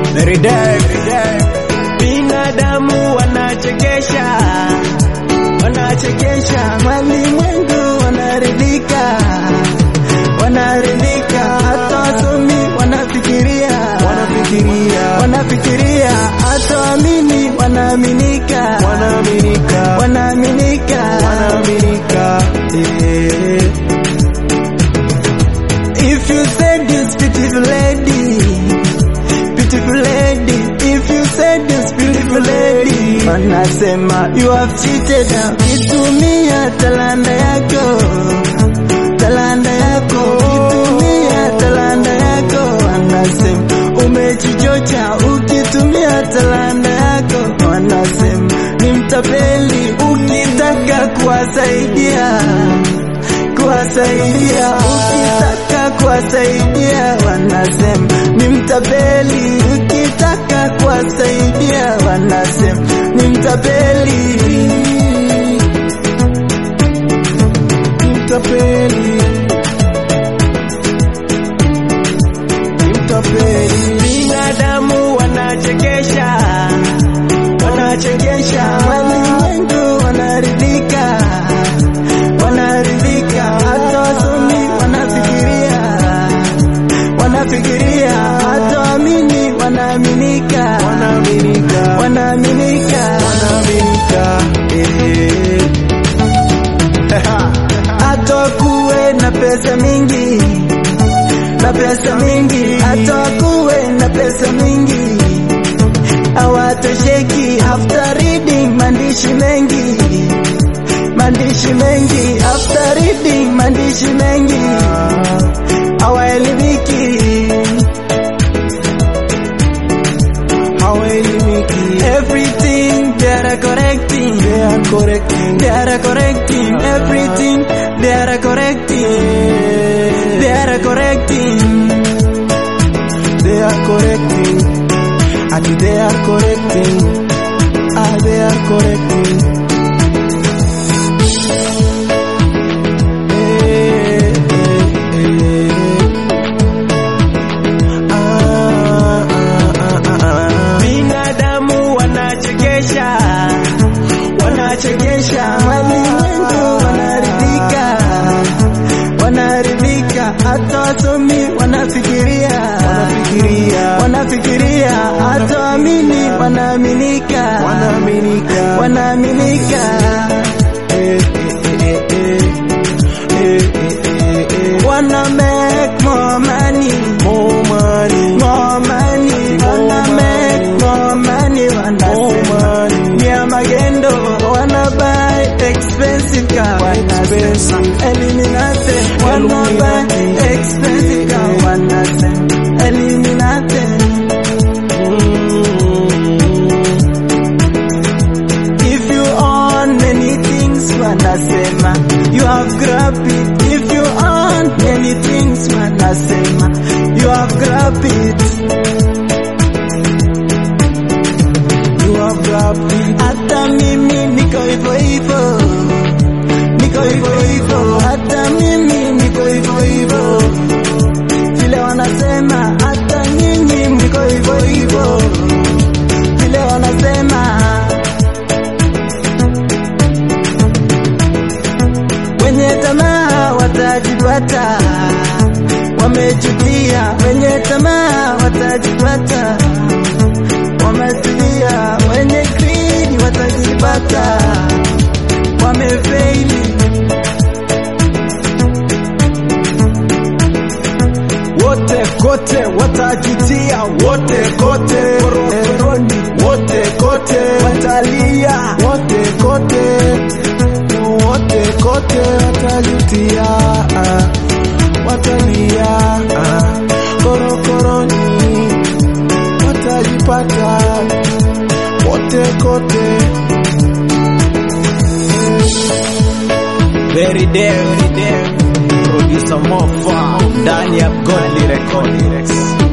Very dead, very dead. Binadamu wanachekesha, wanachekesha, walimwengu wanaridhika, wanaridhika, hata wasomi wanafikiria, wanafikiria wanafikiria, hata waamini wanaaminika, wanaaminika wanaaminika, wanaaminika eh. If you said this beautiful lady, beautiful lady, if you said this beautiful lady, wanasema you have cheated. Ukitumia talanda yako, talanda yako, ukitumia talanda yako, wanasema umejichocha. Ukitumia talanda yako, wanasema ni mtapeli. Ukitaka kuwasaidia kuwasaidia ukitaka kuwasaidia wanasema ni mtapeli ukitaka kuwasaidia wanasema ni mtapeli Mtapeli mtapeli binadamu wanachekesha wanachekesha walimwengu wanaridhika wanaridhika hata wasomi wanafikiria wanafikiria hata waamini wanaaminika wanaaminika wanaaminika wanaaminika eh. hata wakuwe na pesa mingi na pesa mingi hata wakuwe na pesa mingi hawatosheki after reading maandishi mengi maandishi mengi after reading maandishi mengi hawaelimiki hawaelimiki everything they are correcting they are correcting they are correcting everything they are correcting they are correcting they are correcting and they are correcting ah they are correcting Eh, eh, eh. Ah, ah, ah, ah. binadamu wanachekesha wanachekesha walimwengu wanaridhika wanaridhika hata wasomi wanafikiria wanafikiria wanafikiria hata waamini wanaaminika wanaaminika wanaaminika Eh, eh, eh, eh. Eh, eh, eh, eh. wanna make more money More money, more money wanna make more money more wanasema money. ni ya magendo wanna buy expensive car wanasema Expensive. eliminate wanna buy expensive car wanasema eliminate if you own many things wanasema you have grabbed it if you own many things wanasema you have grabbed it You have grabbed it. hata mimi niko hivyo hivyo niko hivyo hivyo hata mimi niko hivyo hivyo vile wanasema hata nyinyi mko hivyo hivyo vile wanasema wenye tamaa watajipata wamechukia wenye tamaa watajipata wametulia wenye greed watajipata wamefeili wote kote watajitia wote kote korokoroni wote kote watalia wote kote wote kote watajitia ah, watalia ah, korokoroni watajipata wote kote very dead, very dead. Producer Mofa ndani ya Godly Records.